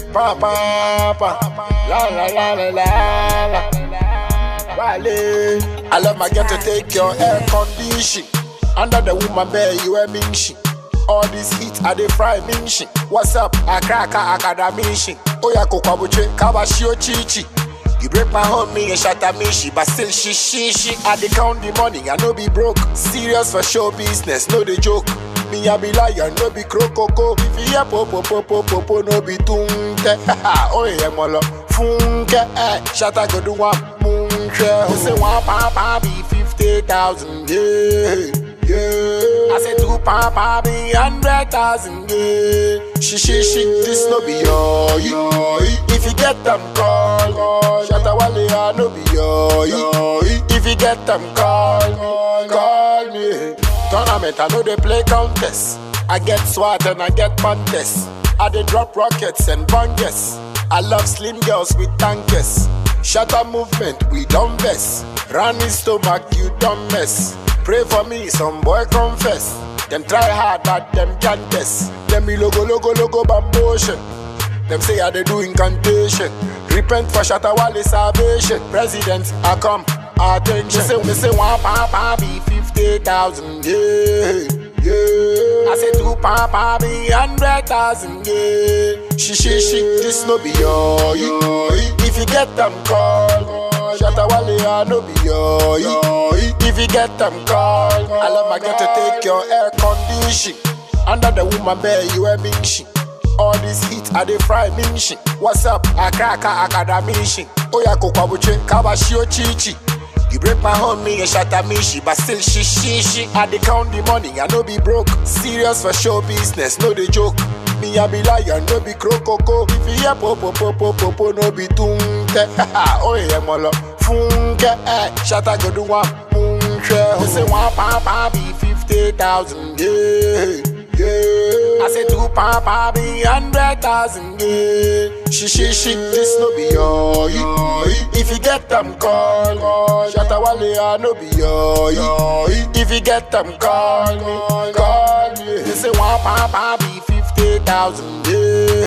Pa pa pa, la la la la la la. Wale, I love my girl to take your air condition. Under the woman bed, you a minshi. All this heat, I dey fry minshi. What's up? I crack a academici. Oya kokwabuche, kabashio chichi. You break my home, me and shatter me, she, but still she, she, she. I dey count the money, I no be broke. Serious for show business, no dey joke. Me I be lion, no be crocoko. If you hear popo popo popo, no be tunke. oh yeah, molo funke. Eh, shatter go do one munche. Who say one papa be fifty thousand? Yeah, yeah. I say two papa be hundred thousand. Yeah. She, she, she, this no be your, your. If you get them call, call. Shatter wale, I no be your, your. If you get them call, call, call me. Tournament, I know they play contest. I get swat and I get contest. I dey drop rockets and bangers. I love slim girls with tankers. Shatter movement, we don't mess. Running stomach, you don't mess. Pray for me, some boy confess. Them try hard, but them can't test. Them be logo, logo, logo, bambotion. Them say I they do incantation. Repent for Shatawale salvation. President, I come. Attention. Me say, me say one papa be fifty thousand. Yeah, yeah. I say two papa be hundred thousand. Yeah. She, she, she. This no be your. your. If you get them call. Shatawale, I no be your. your. If you get them call. I love my girl to take your air condition. Under the woman bed, you a minshi. All this heat, I dey fry minshi. What's up? I crack a academici. Oya kokwabuche, kabashio chichi. You break my home, me and shatter me, she, but still she, she, she. I dey count the money, I no be broke. Serious for show business, no dey joke. Me I be lion, no be crocoko. If you hear popo popo popo, no be tunke. oh yeah, molo funke. Eh, shatter go do one munche. Who say one papa be fifty thousand? Yeah. Yeah. I say two papa be hundred thousand, yeah. She, she, she, this no be your, your. If you get them call, call. Shatawale, I no be your, your. If you get them call, call, call me. They say one papa be fifty thousand, yeah.